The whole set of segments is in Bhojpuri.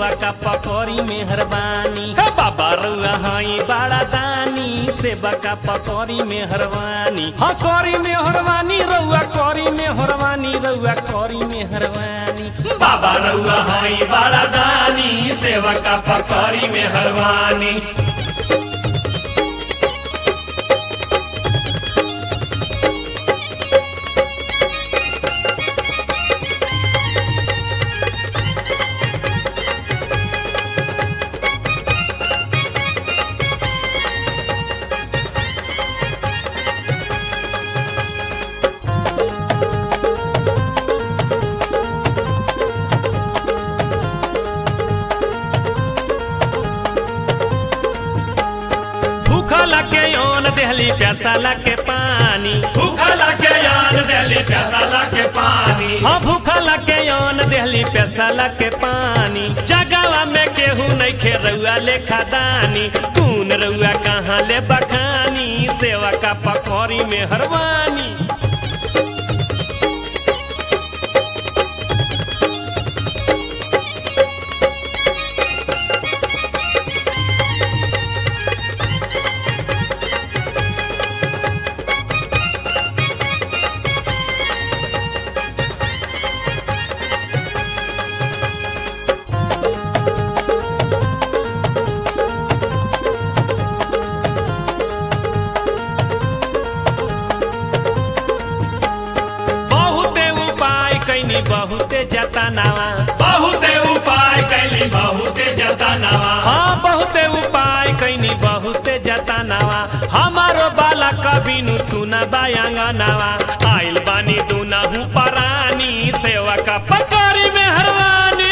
सेवा का पकौड़ी मेहरबानी हे बाबा रउआ हई बड़ा दानी सेवा का पकौड़ी मेहरबानी हाँ कौड़ी मेहरबानी रउआ कौड़ी मेहरबानी रउआ कौड़ी मेहरबानी बाबा रउआ हई बड़ा दानी सेवा का पकौड़ी मेहरबानी भूखला के योन देहली प्यासाला के पानी भूखला के यान देली प्यासाला के पानी हाँ भूखला के योन देहली प्यासाला के पानी जगावा में केहू नहीं खे रउआ लेखा दानी कून रउआ कहाँ ले बखानी सेवा का पकौड़ी में हरवानी बहुते उपाय कैनी बहुते जतनावा बहुते उपाय कैली बहुते जतनावा हाँ बहुते उपाय कैनी बहुते जतनावा हमारो बाला कभी नु सुना बायांगनावा आइल बानी दुनहु परानी सेवा का पकौड़ी में हरवानी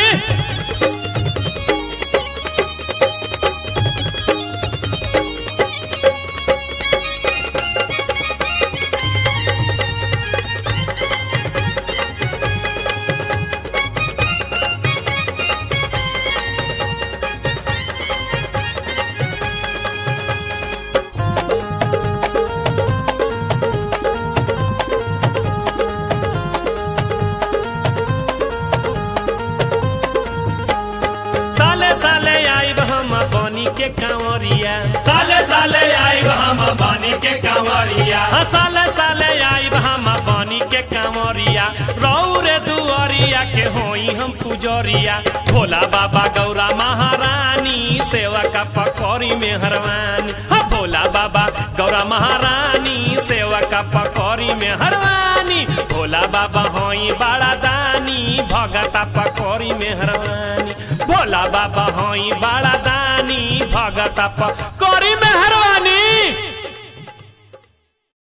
साले साले आइब हम बनी के कांवरिया साले साले आई हम बानी के कंवरिया हाँ साले साले आइब हम बनी के कांवरिया रौरे दुआरिया के होई हम पुजरिया भोला बाबा गौरा महारानी सेवा का पकौड़ी में हरवानी हाँ भोला बाबा गौरा महारानी सेवा का पकौड़ी में हरवानी भोला बाबा होई बड़ा दानी भगता पकौड़ी में हरवानी भोला बाबा होई बड़ा दानी भगता पकौड़ी में हरवानी